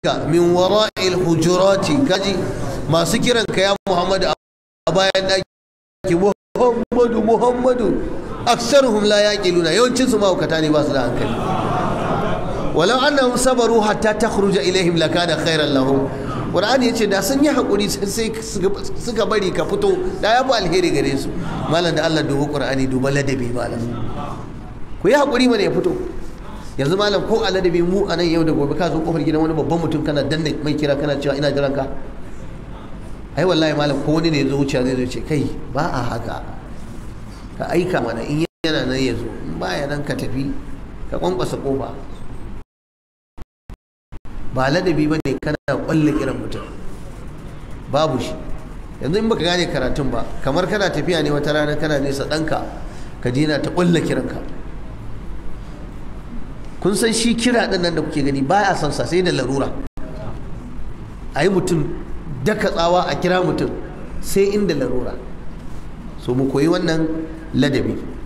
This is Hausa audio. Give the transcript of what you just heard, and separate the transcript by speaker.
Speaker 1: min wara'il hujurati kaji masu kiran ka ya Muhammadu a bayan daki Muhammadu Muhammadu aksaruhum la yaqiluna yawancin su mahaukata ne ba su da hankali walau annahum sabaru hatta takhruja ilaihim lakana khairan lahum Qur'ani yace da sun yi hakuri sai suka bari ka fito da ya fi alheri gare su malam da Allah dubu Qur'ani duba ladabi malam ku yi hakuri mana ya fito yanzu malam ko a ladabi mu a nan yau da gobe ka zo kofar gidan wani babban mutum kana danna mai kira kana cewa ina jiran ka ai wallahi malam ko wani ne ya zo wuciya zai zo ce kai ba a haka ka aika mana in yana nan ya zo in baya nan ka tafi ka kwankwasa kofa ba ladabi ba ne kana kwalle kiran mutum babu shi yanzu in baka gane karatun ba kamar kana tafiya ne wata rana kana nesa ɗanka ka je na ta kwalle kiranka kun san shi kira ɗin nan da kuke gani baya son sa sai da larura a yi mutum daka tsawa a kira mutum sai inda larura so mu koyi wannan ladabi